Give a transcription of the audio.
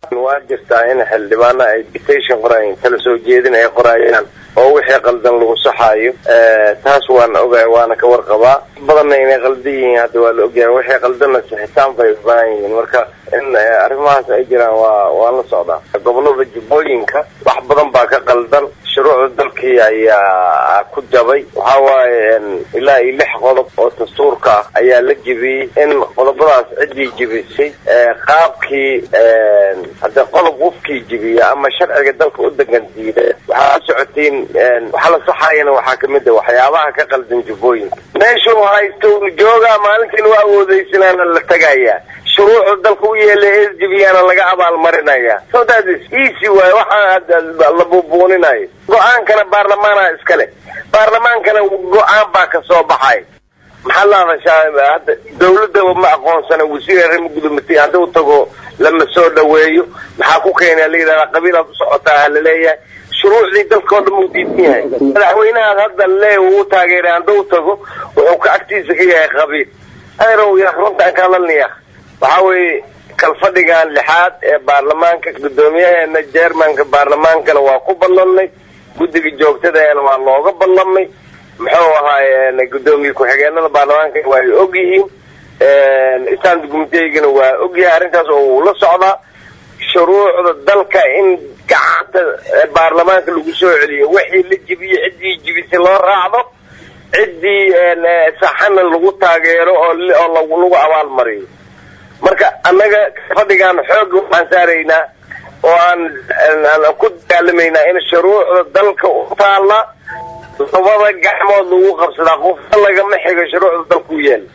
waa jirtaa in xildhibaano ay dictation qorayeen kala soo jeedin ay qorayaan oo wixii qaldan lagu saxaayo taas waan ogahay waana ka warqabaa badanna inay qaldan yihiin hadda waa la ogyahay wixii qaldanna sixitaan bay u baahan yihiin marka in arrimahaas ay jiraan waa waan la socdaa gobolada jubbooyinka wax badan baa ka qaldan shuruucda dalkii ayaa ku jabay waxa waaye ilaa iyo lix qodob oo dastuurka ah ayaa la jebiyey in qodobadaas ciddii jebisay qaabkii hadde qodob qofkii jebiya ama sharciga dalka u degan diida waxaa la socotiin waxa la saxayana waxaa kamid a waxyaabaha ka qaldan jubbooyinka meeshuu haysto joogaa maalintiin waa awoodeysanaana la tagayaa shuruucda dalka u yeela sdbyaana laga abaalmarinaya so that is easy waay waxaa la buubuuninayo go-aankana baarlamaana iskale baarlamaankana go-aan baa kasoo baxay maxaa la hadashaa hadda dawladda ma aqoonsana wasiir arrimo gudoomitiy hadduu tago lama soo dhaweeyo maxaa ku keena la yidhahdaa qabiilaad u socotaa laleeyahay shuruucdii dalkao dhan uu diidan yahay madaxweynahaas hadda le uu taageeray hadduu tago wuxuu ka agtiisa ka yahay qabiil aderow ya runtaan kaalalniya waxaa weeye kalfadhigan lixaad ee baarlamaanka guddoomiyaheena jermanka baarlamaankana waa ku ballanay guddiga joogtadaena waa looga ballamay muxuu ahaaye guddoomiye ku-xigeenada baarlamaanka waa ay og yihiin stand gumiteyigana waa ogyahay arrintaas oo uu la socdaa shuruucda dalka in gacanta baarlamaanka lagu soo celiyo wixii la jibiyo ciddii jibisay loo raacdo ciddii saxana lagu taageero oo lagu abaalmariyo marka annaga fadhigaan xooga waxaan saaraynaa oo aan ku dagaalamaynaa in shuruucda dalka u taalla labada gacmood lagu qabsadaa qofka lagama xigo shuruucda dalka u yeela